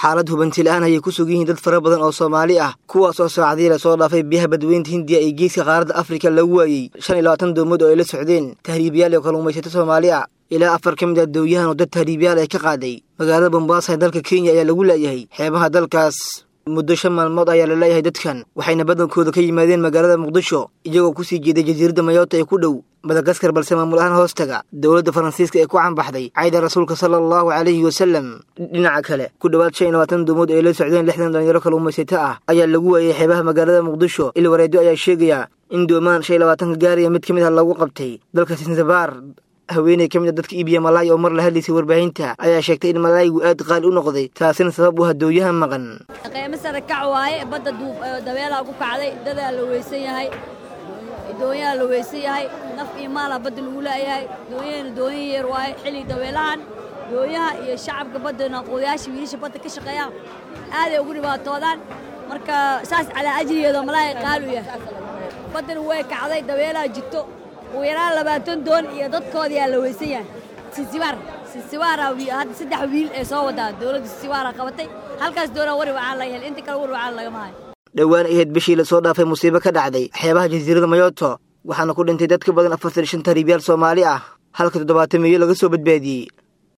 xaalad hubanti la-aan ayay ku sugan yihiin dad fara badan oo soomaali ah kuwaas oo saacadii la soo dhaafay biyaha badweynta hindiya ee geeska qaaradda afrika lagu waayey shan iyo labaatan doomood oo ay la socdeen tahriibiyaal iyo kalluumaysato soomaali ah ilaa afar ka mid ah dowyahan oo dad tahriibiyaal ay ka qaaday magaalada bombaasa ee dalka kenya ayaa lagu laayahay xeebaha dalkaas muddo shan maalmood ayaa la leeyahay dadkan waxayna badankooda ka yimaadeen magaalada muqdisho iyagoo kusii jeeday jasiiradda mayoota ee ku dhow madagaskar balse maamul ahaan hoostaga dowladda faransiiska ee ku canbaxday cayda rasuulka sala allahu calayhi wasalam dhinaca kale ku dhowaad shan iyo labaatan doomood ay la socdeen lixdan dhalinyaro kalluumaysato ah ayaa lagu waayay xeebaha magaalada muqdisho il wareedyo ayaa sheegaya in doomaan shan iyo labaatanka gaariya mid ka mid ah lagu qabtay dalka sinsabaar haweeney ka mid a dadka iibiya malaay oo mar la hadlaysay warbaahinta ayaa sheegtay in malaayigu aad qaali u noqday taasina sabab u hadooyaha maqan qiimo sare kac waaye badda dabeelaa ku kacday dadaa la weysan yahay doonyaha la weysan yahay naf iyo maalaa badda lagu laayahay doonyahana doonyo yeer waaye xilli dabeelahan doonyaha iyo shacabka baddana qodayaasha wiilasha badda ka shaqeeyaan aaday ugu dhibaatoodaan marka saas calaa ajrigeeda malaay qaali u yahay baddana way kacday dabeelaa jirto ugu yaraan labaatan doon iyo dadkoodayaa la weysan yahay sinsibaar sinsibaara hadda saddex wiil ee soo wadaa dowladda sinsibaara qabatay halkaas doonaa wari wacaan laga hel inta kale wari wacaan lagama hayo dhowaan ahayd bishii lasoo dhaafay musiibo ka dhacday xeebaha jasiirada mayoto waxaana ku dhintay dad ka badan afartan shan tahriibyaal soomaali ah halka toddobaatan meeyo laga soo badbaadiyey